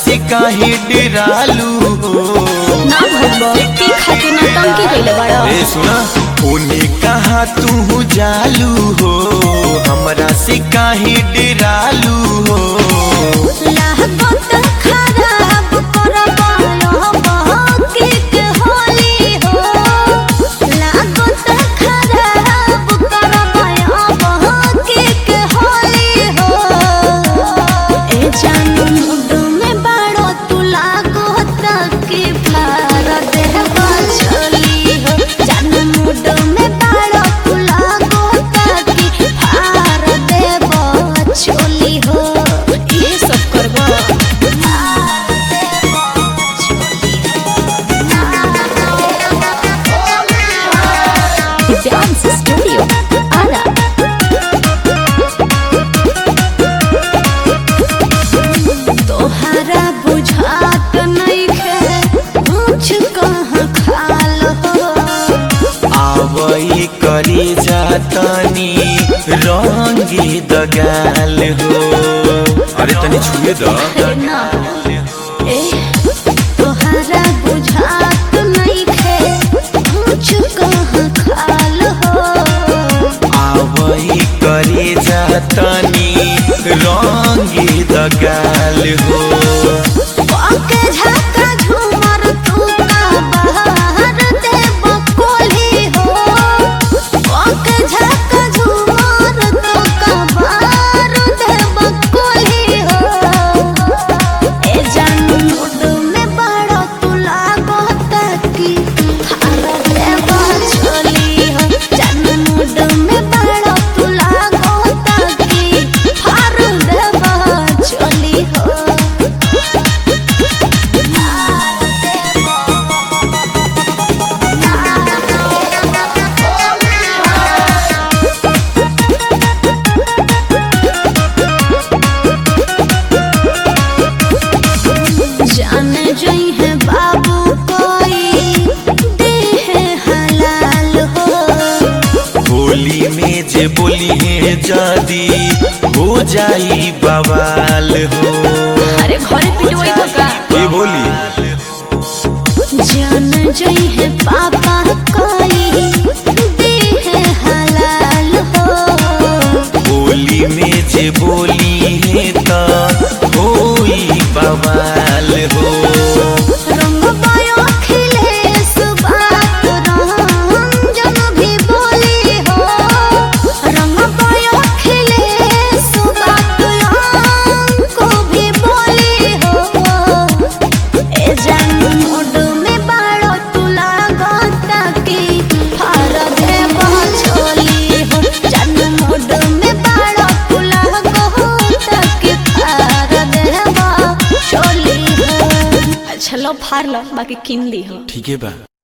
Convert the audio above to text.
से काहे डरालू हो ना भगवा की खातिर ना टंकी गइले बड़ा ए सुना उन्हें कहा तू जालू हो हमरा से काहे डरालू हो लागत खराब करबायो बाकी के होली हो लागत खराब करबायो बाकी के होली हो ए जानू मुड में बाड़ो तू लागो तक फार देहबा चली हो जानू मुड में बाड़ो तू लागो तक फार देबा चली हो ये सब करबा डांस स्टूडियो आरा तोहरा बुझात नइखे कुछ कहाँ खाल हो आवई करे जातनी रंगे दगाल हो अरे तनी छुए द ना ए तोहरा बुझात नइखे कुछ कहाँ खाल हो आवई करे जातनी रंगे दगाल हो ओके झका झूमर तू का बाहर दे बकोली हो ओके झका झूमर तू का बाहर दे बकोली हो ए जानू मुड में बड़ो तू लागो तकी हार दे बछोली हो जानू मुड में बड़ो तू लागो तकी हार दे बछोली हो जाने जई है बाबू कोई देह हलाल हो होली में जे बोली है जादी हो जाई बवाल हो अरे घरे पिटवाई तो का ये बोली जान जई है पापा कोई देह हलाल हो होली में जे बोली है ता होई बवाल हो रंग पायो खिले सुबात रंजन भी बोली हो रंग पायो खिले सुबात को भी बोली हो ए जानू मोड में बाड़ो तू लागता की हार दे छोली हो जानू मोड में बाड़ो तू लागता की हार दे छोली हो अच्छा लो फार लो बाकी किन ली हो ठीक है बा